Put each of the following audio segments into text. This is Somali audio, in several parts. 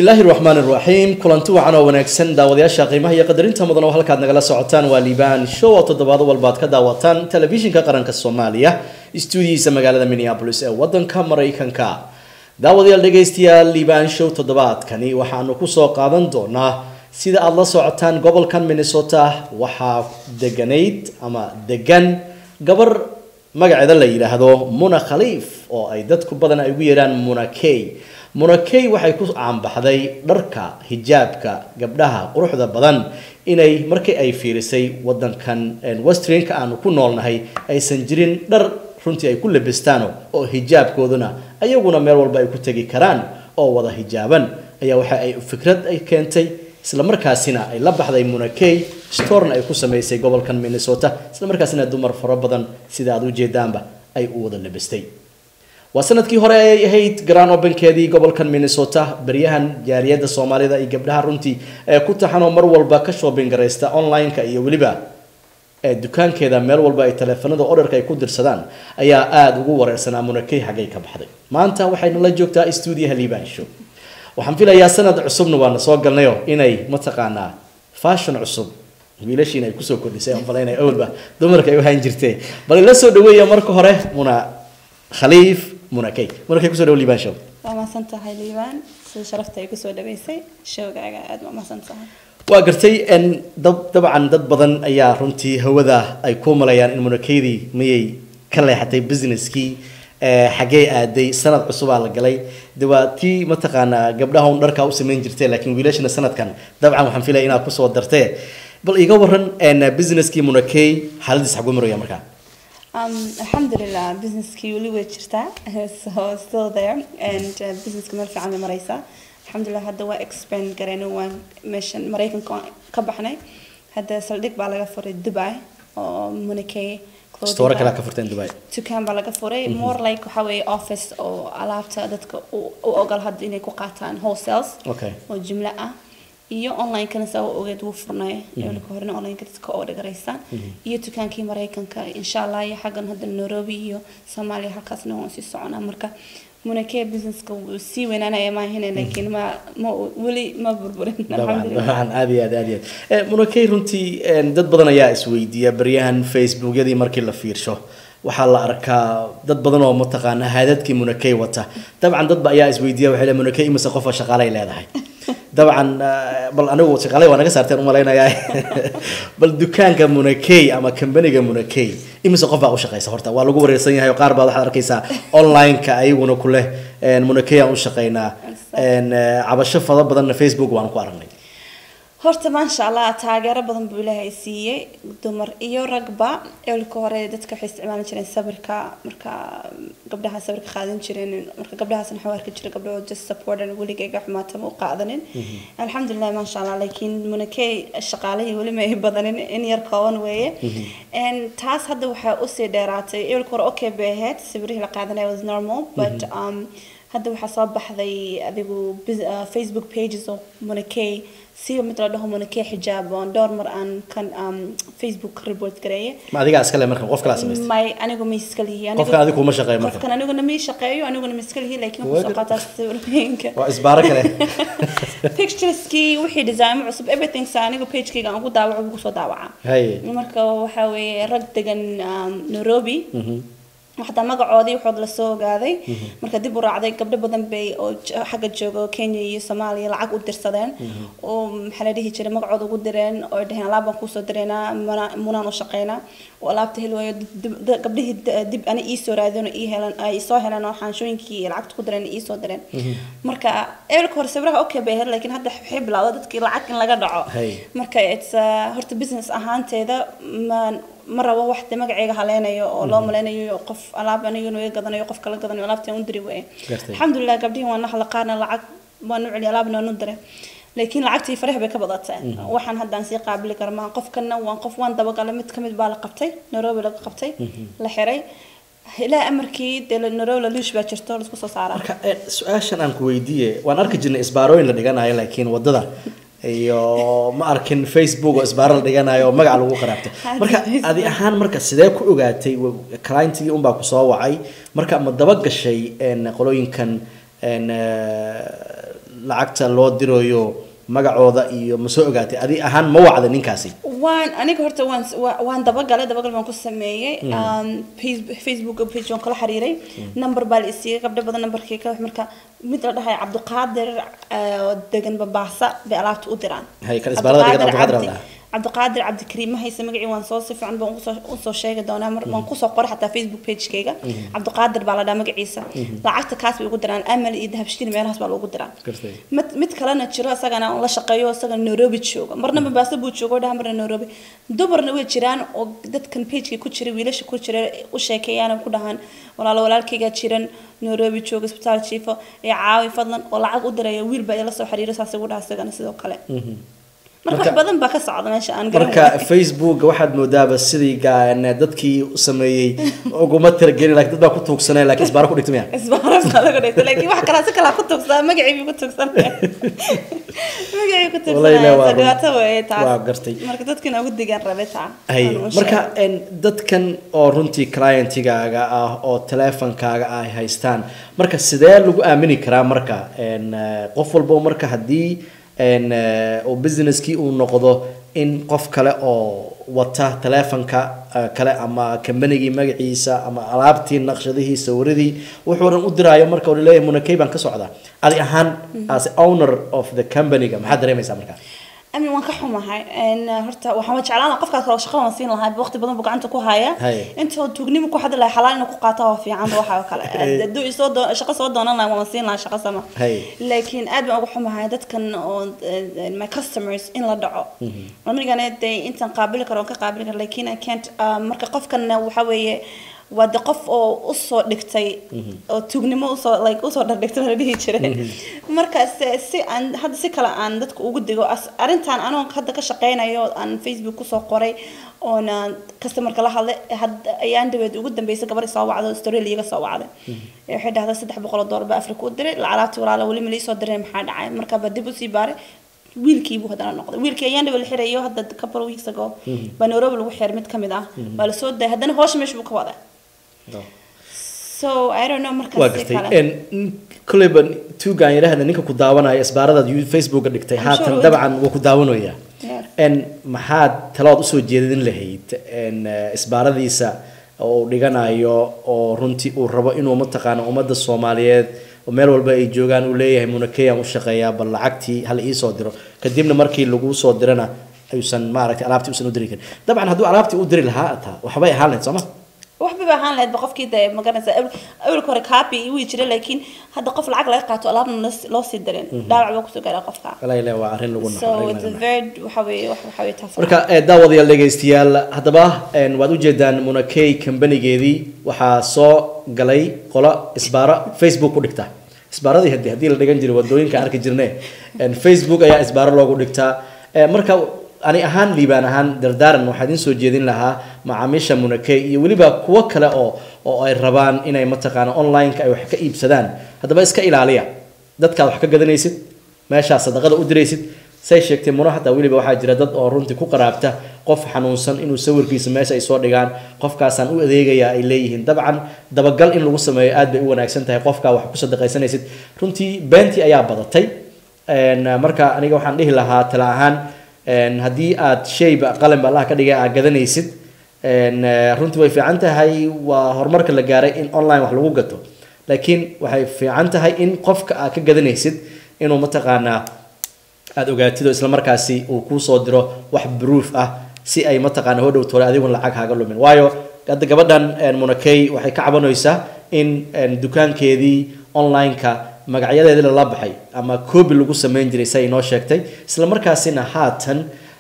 bismillaahi raxmaan iraxiim kulanti wacan oo wanaagsan daawadayaasha qiimaha iyo qadarinta mudan oo halkaad nagala socotaan waa liibaan show oo toddobaado walba ad ka daawataan telefishinka qaranka soomaaliya stuudiyiisa magaalada minneabolis ee wadanka maraykanka daawadayaal dhegaystayaal liibaan show toddobaadkani waxaanu kusoo qaadan doonaa sida aada la socotaan gobolkan minnesota waxaa deganayd ama degan gabar magaceeda la yidhaahdo muna khaliif oo ay dadku badan ay ugu yeedhaan muna key munakey waxay ku caanbaxday dharka hijaabka gabdhaha quruxda badan inay markii ay fiirisay wadankan westrinka aanu ku noolnahay aysan jirin dhar runtii ay ku labistaan oo hijaabkooduna ayaguna meel walba ay ku tegi karaan oo wada hijaaban ayaa waxa ay fikrad ay keentay isla markaasina ay la baxday munakey storna ay ku samaysay gobolkan minnesota isla markaasina dumar fara badan sida aad ujeedaanba ay u wada labistay waa sanadkii hore ay ahayd grand openkeedii gobolkan minnesota baryahan jaariyada soomaalida iyo gabdhaha runtii ee ku taxanoo mar walba ka shopping garaysta online-ka iyo weliba dukaankeeda meel walba ay taleefanada orderka ay ku dirsadaan ayaa aada ugu wareersanaa munakey xaggay ka baxday maanta waxayna la joogtaa stuudiyaha liibaan show waxaan filayaa sanad cusubna waana soo galnayo inay mataqaanaa fashion cusub wiilashiina ay kusoo kordhisay aan malaynaya awalba dumarka ay ahaan jirtee bal ila soo dhaweeya marka hore muna khaliif munakey munakey kusoo dhawo liibaan show waa mahadsan tahay liibaan sida sharafta ay kusoo dhaweysay showgaaga aada waa mahadsan tahay waa gartay dab dabcan dad badan ayaa runtii hawada ay ku malayaan in munakeydii miyay ka leexatay businesskii xaggee aaday sanad cusubaa la galay de waa tii mataqaanaa gabdhaha un dharkaa u samayn jirtay laakiin wiilashana sanadkan dabcan waxaan filaya inaad kusoo dartee bal iga waran businesskii munakey xaaladiis xagu maraya markaa Um, alxamdulilah businesskii weli way jirtaa so still there and uh, businesska meel fiican bay maraysaa alxamdulilah hadda waa expand garayna waan meeshan maraykanka waan ka baxnay hadda saldhig baa laga furay dubai oo munakey store kale ka furteen dubai dukaan baa laga furay more like waxa weeye office oo alaabta dadka u ogol hadda inay ku qaataan wholesales okay oo jumlo ah iyo online-kana saa u ogeed wuu furnay ka horena online-ka dadka oo dhagaraysaan iyo dukaankii maraykanka insha allah iyo xaggan hadda nairobi iyo soomaaliya halkaasna waan sii soconaa marka munakee businesska wuu sii weynaanaya maahine laakiin ma ma weli ma burburin dabcan aad iyo aad aad iyo aad munakey runtii dad badan ayaa isweydiiya baryahan facebookyadii markii la fiirsho waxaa la arkaa dad badan oo mataqaana haadadkii munakey wata dabcan dadba ayaa isweydiiya waxay le munakey imise qofa shaqaalay leedahay dabcan bal anigu shaqaalay waa naga saarteen umalaynayaa bal dukaanka munakey ama kambaniga munakey imise qof baa u shaqeysa horta waa lagu wareersan yahay oo qaar baad waxaad arkaysaa online-ka ayaguna ku leh munakey aan u shaqeynaa cabasho fada badanna facebook waan ku aragnay horta maasha allah taageero badan buu ilaahay siiyey dumar iyo ragba eelka hore dadka waxay isticmaali jireen sawirka marka gabdhaha sawirka qaadan jireen marka gabdhahaasna waxaa arki jiray gabdhaho just supportan weligayga xumaatama u qaadanin alxamdulilah maasha allah laakiin munakey shaqaalihii weli ma ay badanin in yar kooban weeye taas hadda waxaa usii dheeraatay eelka hore okay bay ahayd sawirihii la qaadanaya was normal but um, hadda waxaa soo baxday adigu facebook pages oo munakey siba mid la dhaho munakey xijaab oon dhowr mar aan kan facebook report gareeye ma adigaa iskale marka qof kalaa samaystay may anigu ma iska lihi qofkan adigu kuma shaqeeyo marka qofkan aniguna ma shaqeeyo aniguna ma iska lihi laakiin waxaan soo qaataa sawirooyinka waa isbaaro kale pictureskii wixii design cusub everything sa anigu pagekayga aan ugu daawaco ugu soo daawacaa haye marka waxaa weeye rag degan nairobi xataa magacoodii waxood lasoo ogaaday marka dib u raacday gabdho badan bay oo xagga jooga kenya iyo soomaaliya lacag u dirsadeen oo maxaa la dhihi jiray magacooda ugu direen oo dhaheen alaab baan kuusoo direynaa munaan u shaqeynaa oo alaabta heli waayo gabdhihii dib ani iisoo raadeen oo ii helan ay soo heleen oo xaanshooyinkii lacagta ku direen iisoo direen marka eelka hore sawiraha okay bay ahayd laakiin hadda waxay bilowday dadkii lacag in laga dhaco marka it's horta business ahaanteeda ma ma rabo wax de magaceyga haleynayo oo loo malaynayo qof alaab anigana iga gadanayo qof kala gadanayo alaabta u diri weye alxamdulilah gabdhihi waan naxla qaarna lacag waan u celiya alaabna waan u diray laakiin lacagtii faraha bay ka badatay waxaan haddaan sii qaabili kara maaha qofkana waan qof waan dabagalay mid kamid baa la qabtay nairobi laga qabtay la xiray ilaa amarkii dee nairobi laluush baa jirto laisku soo saaraa marka su-aashan aan ku weydiiye waan arki jirnay isbaarooyin la dhiganayo laakiin wadada iyo ma arkin facebook oo isbaaro la dhiganayo oo magac lagu qaraabto marka adi ahaan marka sidee ku ogaatay clientigii unbaa ku soo wacay marka ma daba gashay qolooyinkan lacagta loo dirayo magacooda iyo ma soo ogaatay adi ahaan ma wacda ninkaasi waan aniga horta waan wa- waan dabagalay dabagal baan ku sameeyey Um, Face- facebook page waan kala xiriiray number baa la isiiyey gabdho badan numberkii ka marka mid la dhahay cabdiqaadir eh, oo degan babaasa bay alaabta u diraan Hay, kan isbaalada degan Cabdiqaadir Cabdi- la dhahaa. cabdiqaadir cabdikariim ma haysa magacii waan soo si fiican baan usoo usoo sheegi doonaa mar waan kusoo qoray xataa facebook pagekayga cabdiqaadir baa la dhahaa magaciisa lacagta kaas bay ugu diraan amal iyo dahabshkiin meelahaas baa loogu diraa Gartay. mid mid kalena jiro isagana la shaqeeyo isaga nairobi jooga marna mombasa buu joogo dhaha marna nairobi dumarna way jiraan oo dadkan pageka ku jira wiilasha ku jira u sheekeeyaan oo ku dhahaan walaalo walaalkayga jiran nairobi jooga isbitaal jiifo ee caawi fadlan oo lacag u diraya wiil baa ila soo xiriira saas ugu dhaha isagana sidoo kale marka wax Marka- badan baa ka socda meesha aan marka garanay facebook waxaad moodaaba sidii gaan dadkii sameeyey uguma tiragelin laakiin dad baa ku tuugsanay laakiin isbaaro ku dhigtay miya isbaaras baa laga dhigtay laakiin wax kale si kale ku tugsaa magacii buu ku tugsanaya magacii ku Wallahi ilaahi waa tugsanaya run. dhibaato weeye taas Waa gartay. marka dadkina ugu digaan rabe taa hay aan u marka sheego. en, dadkan oo runtii clientigaaga ah oo teleefonkaaga ay haystaan marka sidee lagu aamini karaa marka en, eh, qof walbo marka haddii en, eh, uu businesskii uu noqdo in qof kale oo wata teleefonka eh, kale ama kambanigii magaciisa ama alaabtii naqshadihii sawiradii wuxuu dhan u diraayo marka uu leeyahay munakey baan ka socdaa adi ahaan as owner of the companyga maxaad dareemaysaa marka amin waan ka xumahay En, uh, horta waxaan jeclaan lahaa qofkaas oo shaqada waan siin lahaa waqti badan buu gacanta ku haya Hay. intoo tuugnimo ku xadi lahaa xalaal inuu ku qaato waa fiican ba waxa oo kale hadduu isoo doo shaqo soo doonan lahaa waan siin lahaa shaqo sama Hay. laakiin aad baan uga xumahay dadkan oo eh, my customers in la dhaco anigana dee intaan qaabili karo waan ka qaabili karo laakiin i can't uh, marka qofkanna waxa weeye waa de qof oo usoo dhigtay oo tuugnimo usoo like usoo dhardhigtay la dhihi jiray marka se si aan hadda si kale aan dadka ugu digo as arrintan anoo hadda ka shaqeynayo aan facebook kusoo qoray oona customerka la hadlay hadda ayaan dhaweed ugu dambeysay gabar soo wacdo australia iga soo wacday Ee, waxay dhahday saddex boqol oo doolar baa afrika u diray lacalaabti walaala weli ma liisoo diray maxaa dhacay marka ba dib usii baaray wiilkii buu haddana noqday wiilkii ayaan dhawe la xirayo hadda couple weeks ago baa nairobi lagu xiray mid kamid ah baa lasoo dayay haddana hoosha meesha buu ka waday so i don't know waa markaas si gartay kale En, n- kolleyba tuugaan yidhaahda ninka ku daawanaya isbaaradaad yu- facebooka dhigtay I'm haatan sure dabcan wuu ku daawanaya Yeah. en maxaad talaad usoo jeedin lahayd en eh, isbaaradiisa oo uu dhiganayo oo runtii uu rabo inuu mataqaana ummadda soomaaliyeed oo meel walba ay joogaan uu leeyahay munakeyaan u shaqeeyaa bal lacagtii hal iisoo diro kadibna markii lagu soo dirana ayuusan maaragtay alaabtii usan u diri karin dabcan hadduu alaabtii u diri lahaa taa waxbay ahaan lahayd sooma waxba ba ahaan lahayd ba qofkii de magaranaysa awalka hore copy wii jiray laakiin hadda qof lacag laga qaato alaabna loo- loo sii dirin dhaawac baa kusoo gaaraa qofka walaa ilaa waa arrin lagu naxo so arrin it's laga a naxo. very waxa weeye wax- waxa weeye taas marka eh, daawadayaal dhegaystayaal haddaba en, waad ujeedaan munakey kambanigeedii waxaa soo galay qola isbaaro facebook ku dhigta isbaaradii hadii haddii la dhigan jiray wadooyinka arki jirne en, facebook ayaa isbaaro loogu dhigtaa Eh, marka ani ahaan liibaan ahaan dardaaran waxaa idin soo jeedin lahaa macaamiisha munakey iyo weliba kuwo kale oo oo ay rabaan inay mataqaana online-ka ay wax ka iibsadaan haddaba iska ilaaliya dadkaad wax ka gadanaysid meeshaa sadaqada u diraysid say sheegtay muno hataa weliba waxaa jira dad oo runtii ku qaraabta qof xanuunsan inuu sawirkiisa meesha ay soo dhigaan qofkaasaan u adeegaya ay leeyihiin dabcan dabagal in lagu sameeyo aad bay u wanaagsan tahay qofkaa wax ku sadaqaysanaysid runtii beentii ayaa badatay En, marka aniga waxaan dhihi lahaa tala ahaan en, haddii aad shayba qalinba allah ka dhigay aad gadanaysid en, eh, runtii way fiican tahay waa horumarka la gaaray in online wax lagu gato laakiin waxay fiican tahay in qofka aad ka gadanaysid inuu mataqaanaa aada ogaatid oo isla markaasi uu kuu soo diro wax proof ah si ay mataqaana hodhow tole adigun lacag haaga lumin waayo hadda gabadhan en, munakey waxay ka cabanaysaa in en, dukaankeedii online-ka magacyadeedii lala baxay ama copy lagu sameyn jiray say inoo sheegtay isla markaasina haatan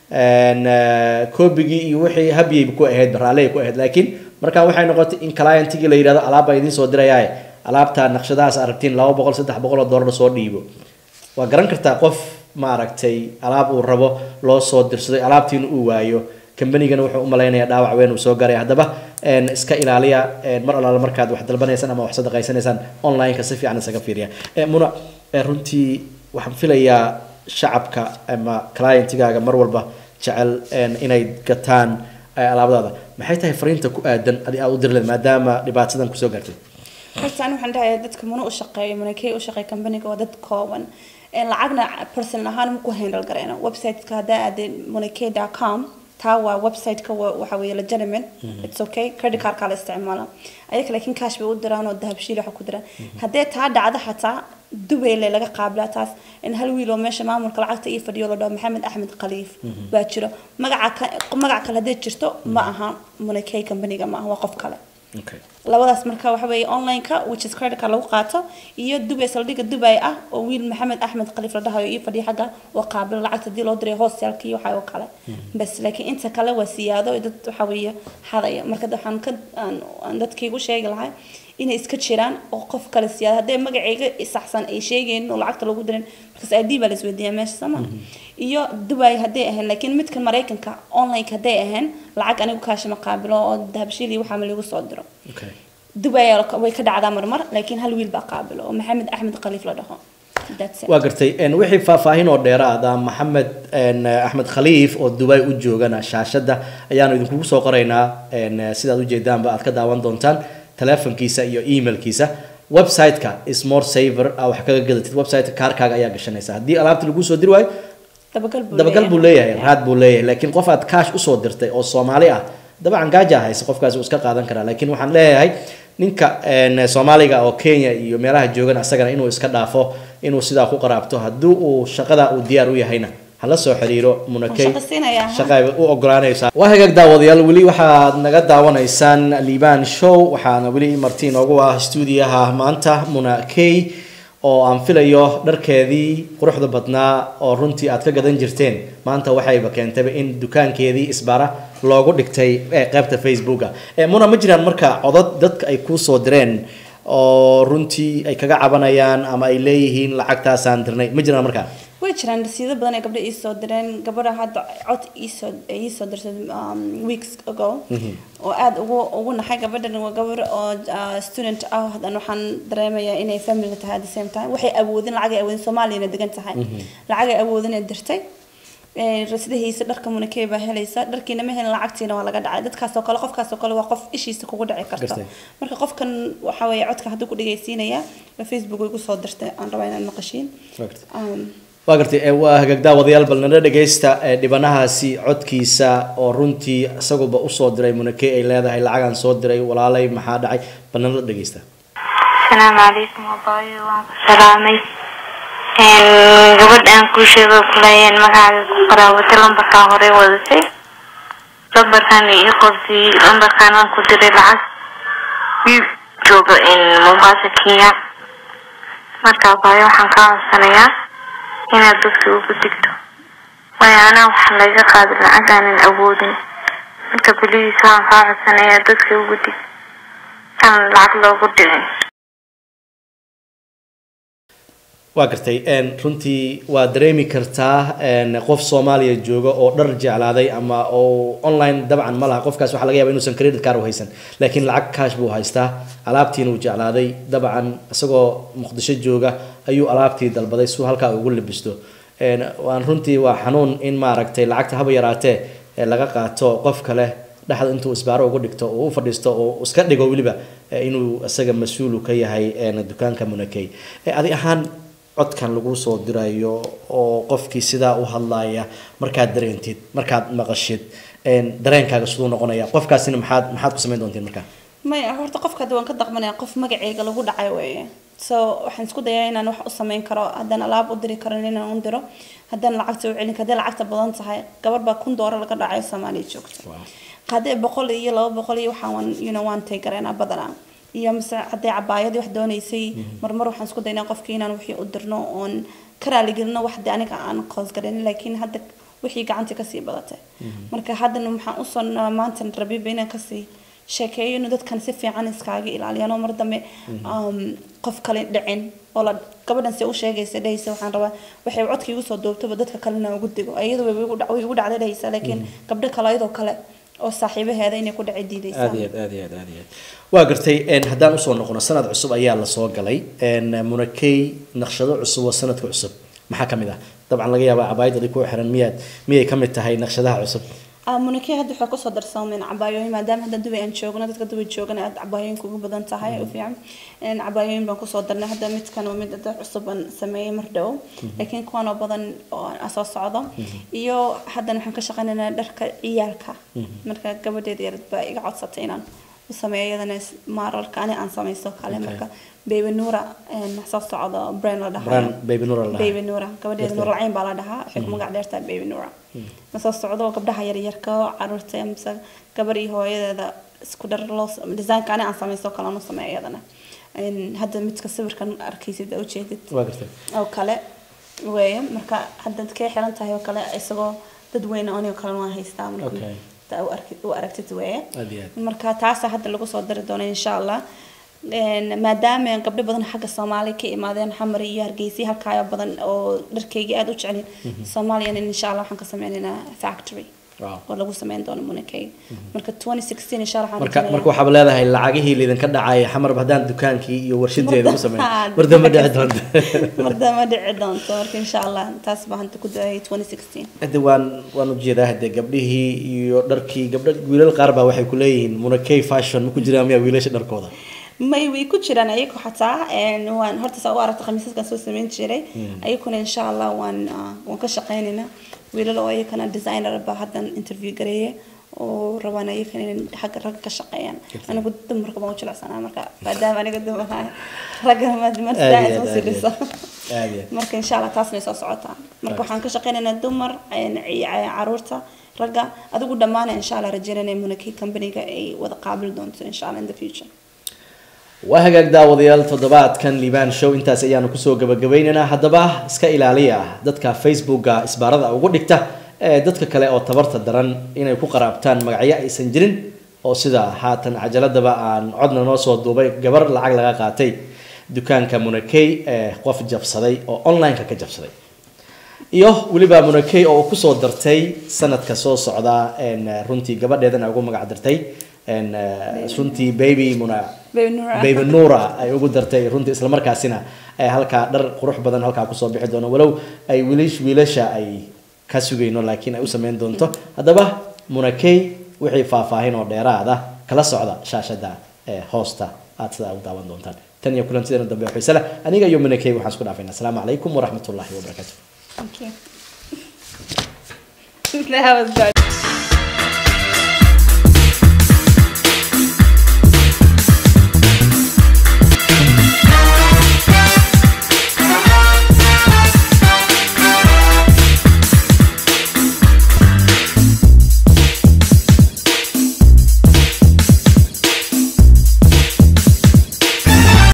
en, eh, copygii iyo wixii habyay ku ahayd raaley ku ahayd laakiin markaa waxay noqotay in clientigii la yidhahdo alaab baa idiin soo dirayaaye alaabta naqshadahaas aragtiin laba boqol saddex boqol oo dollar soo dhiibo waa garan kartaa qof maaragtay alaab uu rabo loo soo dirsaday alaabtiina uu waayo kambanigana wuxuu u malaynayaa dhaawac weyn uu soo garay haddaba en, iska ilaaliya en, mar allaala markaad wax dalbanaysaan ama wax sadaqaysanaysaan online-ka si fiican isaga fiiriya Eh, muna eh, runtii waxaan filayaa shacabka ama clientigaaga mar walba jecel en, inay gataan eh, alaabadaada maxay tahay fariinta ku aadan adi aad u diri lahayd maadaama dhibaatadan kusoo gaartay horta ani waxaan dhahayaa dadka muna u shaqeeyo munakey u shaqeeya kambaniga waa dad kooban Een, lacagna personal ahaan maku handle gareyno websiteka haddaa aadee moneyk.com taa waa websiteka wa- waxa weeye legitimate it's okay credit cardka la isticmaala ayaka laakiin cash bay u diraan oo dahabshiil waxa ku diraan haddee taa dhacdo xataa dubayle laga qaabilaa taas in hal wiil oo meesha maamulka lacagta ii fadhiyo la dhaho maxamed axmed khaliif baa jiro magaca ka- magac kale haddee jirto ma aha moneyk companyga ma aha waa qof kale okay labadaas marka waxa weeye online-ka which is credit card lagu qaato iyo dubay saldhigga dubay ah oo wiil maxamed axmed khaliif la dhahayo ii fadhiya xagga oo qaabilo lacagta hadii loo diray hostelka iyo waxa oo kale bas laakiin inta kale waa siyaado dad waxa weeye xadaya marka waxaan ka aan aan dadkaygu sheegi lahay inay iska jiraan oo qof kale siyaado haddee magacayga saxsan ay sheegeen oo lacagta lagu dirin markaas id baa la isweydiiyaa meesha sama iyo dubay hadday ahayn laakiin midka maraykanka online-ka hadday ahayn lacag anigu kaashima qaabilo oo dahabshiil iyo waxaa ma lagu soo diro okay dubay way ka dhacdaa marmar laakiin hal wiil baa qaabilo oo maxamed axmed khaliif la dhaho That's it. waa gartay een, wixii faahfaahin oo dheeraada maxamed een, axmed khaliif oo dubai u joogana shaashada ayaanu idinkugu soo qoraynaa een, sidaad ujeedaanba aad ka daawan doontaan telefonkiisa iyo emailkiisa website-ka smore saver aa wax kaga gadatid website kaarkaaga ayaa gashanaysa haddii alaabta lagu soo diri waayo dabagal buu dabagal buu leeyahay. leeyahay raad buu leeyahay laakiin qof aad kaash usoo dirtay oo soomaali ah dabcan gaaja haysa qofkaasi uu iska qaadan karaa laakiin waxaan leeyahay ninka een, soomaaliga oo kenya iyo meelaha joogan asagana inuu iska dhaafo inuu sidaa ku qaraabto haddii uu shaqada uu diyaar u yahayna hala soo xiriiro munakey Waan shaqo siinayaa, ha? shaqa ay u ogolaanaysaa waa hagaag daawadayaal weli waxaad naga daawanaysaan liban show waxaana weli marti inoogu ah stuudiyaha maanta muna key oo aan filayo dharkeedii quruxda badnaa oo runtii aad ka gadan jirteen maanta waxayba keentayba in dukaankeedii isbara loogu dhigtay ee qaybta facebooka ee muna ma jiraan marka codad dadka ay kuu soo direen oo runtii ay kaga cabanayaan ama ay leeyihiin lacagtaasaan dirnay ma jiraan markaa way jiraan rasiido badan ay gabdho ii soo direen gabadha hadda cod iisoo ii soo dirtay um, weeks ago oo aada ugu ugu naxay gabadhan waa gabar oo uh, student ah hadan waxaan dareemayaa inay family tahay at the same time waxay awoodin lacag ay awoodin soomaaliyana degan tahay lacag ay awoodin ay dirtay Ee, rasidahiisa dharka munakey baa helaysa dharkiina ma helin lacagtiina waa laga dhacay dadkaas oo kale qofkaas oo kale waa qof ishiisa kugu dhici karta Gartay. marka qofkan waxa weeye codka hadduu ku dhegaysiinaya facebook way igu soo dirtay aan rabaa inaan maqashiin Right. Um, waa gartay ee, waa hagaagdaa wadayaal bal nala dhegaysta ee, dhibanahaasi codkiisa oo runtii isaguba usoo diray munakey ay leedahay lacagaan soo diray walaalay maxaa dhacay bal nala dhegaysta asalaamu calaykum abaayo waan ku salaamay Een, gabadhaan kuu sheego kulayeen magacaaga ku qaraawatay lambarkaan horey wadatay lambarkaan ii qortay lambarkaan aan ku diray lacag wiil jooga in mombasa kenya marka abaayo waxaan kaa codsanayaa inaad dadka ugu digto waayo anaa waxaa laga qaaday lacag aanan awoodin marka beliis waxaan kaa codsanayaa dadka ugu dig aan lacag loogu dhicin waa gartay een, runtii waa dareemi kartaa een, qof soomaaliya jooga oo dhar jeclaaday ama oo online dabcan ma laha qofkaas waxaa laga yaaba inuusan credit card u haysan laakiin lacag cash buu haystaa alaabtiina uu jeclaaday dabcan isagoo muqdisho jooga ayuu alaabtii dalbaday si uu halkaa ugu labisto Een, waan runtii waa xanuun in maaragtay lacagta haba yaraatee ee laga qaato qof kale dhexda intuu isbaaro ugu dhigto oo u fadhiisto oo iska dhigo weliba ee, inuu isaga mas-uul ka yahay een, dukaanka munakey Ee, adi ahaan codkan lagu soo dirayo oo qofkii sidaa u hadlaya markaad dareentid markaad maqashid een, dareenkaaga siduu noqonaya qofkaasina maxaad maxaad ku samayn doontiin markaa maya horta qofka hadda waan ka daqmanaya qof magaceyga lagu dhacay weeye so waxaan isku dayaa inaan wax u samayn karo haddaan alaab u diri karin inaan u diro haddaan lacagta u celin haddii lacagta badan tahay gabadh baa kun doolar laga dhacay soomaaliya joogta haddii boqol iyo laba boqol iyo waxaan waan you know waan taygareynaa badanaa iyo mise haddii cabaayadii wax doonaysay marmar waxaan isku daynaa qofkii inaan wixii u dirno oon ka raaligelino wax de aniga aan qoosgarin laakiin hadda wixii gacantii kasii badatay marka haddana waxaan usoo maanta rabiba inaan kasii sheekeeyo inuu dadkan si fiican iskaaga ilaaliyaan oo mar dambe um, qof kale dhicin oo la gabadhan se u sheegaysa dhehaysa waxaan rabaa waxay codka igu soo duubtaba dadka kalena ugu digo iyadu way igu dhac- way igu dhacday dhehaysa laakiin gabdho kale ayadoo kale oo saaxiibaheeda inay ku dhici diidaysaa aad iyo aad aad iyo aad aad iyo aad waa gartay een, haddaan usoo noqono sanad cusub ayaa lasoo galay een, munakey naqshado cusub oo sanadka cusub maxaa ka mid ah dabcan laga yaabaa cabaayad adig ku xiran miyaad miyay ka mid tahay naqshadaha cusub munike hadda waxay kusoo darsoomeen cabaayooyin maadaama hadda dubay aan joogno dadka dubay joogana aad cabaayooyinka ugu badan tahay u fiican Een, cabaayooyin baan kusoo darnay hadda midkan waa mid hadda cusub aan sameeyey mar dhow laakiin kuwan oo badan oo aan soo socdo iyo haddana waxaan ka shaqaynaynaa dharka ciyaalka marka gabadheeda yarad baa iga codsatay inaan u sameeyo iyadana is- maaralka ani aan samaysto kale Okay. marka baby nuura een, soo socdo brand la dhahayo brand baby nur la baby nuura gabadheeda Dadka- nuur lacayn baa la dhahaa waxay ku magac dheertahay baby nuura ma soo socdo gabdhaha yaryarka oo caruurta mise gabar iyo hooyadeeda isku dhar loo design ani aan samaysto kale aan u sameeyo iyadana Een, hadda midka sawirkan arkaysid aa ujeedid waa gartay oo kale weeye marka haddaad kee xiran tahay oo kale isagoo dad weyne anigoo kale waan haystaa marka Okay. taa u arki- u aragtid weeye aad iyo aad marka taasa hadda lagu soo dari doono insha allah Een, maadaama gabdho badan xagga soomaaliya ka imaadeen xamar iyo hargeysa halkaayo badan oo dharkeyga aada u jecelin soomaaliyana insha allah waxaan ka sameynaynaa factory Wow. oo lagu sameyn doono munakey marka 2016 insha allah waxaan marka rajeynayaa- marka waxaaba leedahay lacagihii lidinka dhacay xamarba haddaan dukaankii iyo warshadeeda ku sameyn Marda- mardama dhici doonta marda ma dhici doonto marka insha allah taas baan hadda ku daayay 2016 hadda waan waan ujeedaa hadde gabdhihii iyo dharkii gabdho wiilal qaar baa waxay ku leeyihiin munakey fashion ma ku jiraan miyaa wiilasha dharkooda may way ku jiraan ayagu xataa een, waan horta saa u aragta khamiisaskan soo sameyn jiray ayaguna insha allah waan ah, waan ka shaqeynaynaa wiilal oo ayakana designer baa haddan interview gareeye oo rabaan ayakana inay xagga ragga ka shaqeeyaan anigu dumarka baan u jilecsanaa marka maadaama aniga dumarahay ragga Aad iyo marsaa aad, soo aad iyo sidhiso aad iyo aad. marka insha allah taasna soo socotaa marka waxaan ka shaqeynaynaa dumar een, ci- caruurta ragga adigu dhammaana insha allah rajeynaya munaki companyga ay wada qaabili doonto insha allah in the future waa hagaag daawadayaal toddobaadkan liibaan show intaas ayaanu kusoo gabagabaynaynaa haddaba iska ilaaliya dadka facebooka isbaarada ugu dhigta ee dadka kale oo tabarta daran inay ku qaraabtaan magacyo aysan jirin oo sida haatan cajaladaba aan codna noo soo duubay gabar lacag laga qaatay dukaanka munakey ee qof jabsaday oo online-ka ka jabsaday iyo weliba munakey oo uu kusoo dartay sanadka soo socda een, runtii gabadheedana ugu magac dartay een, eh, runtii baby muna Baby Nura. baby nura ay ugu dartay runtii islamarkaasina ay halkaa dhar qurux badan halkaa kusoo bixi doono walow ay wiilish wiilasha ay ka sugayno laakiin ay u sameyn doonto haddaba munakey wixii faahfaahin oo dheeraada kala socda shaashada ee hoosta aad sidaa u daawan doontaan tan iyo kulantideena dambe oo xiise leh aniga iyo munakey waxaan isku dhaafayna asalaamu calaykum waraxmatullaahi wabarakaatu Thank you. that was good.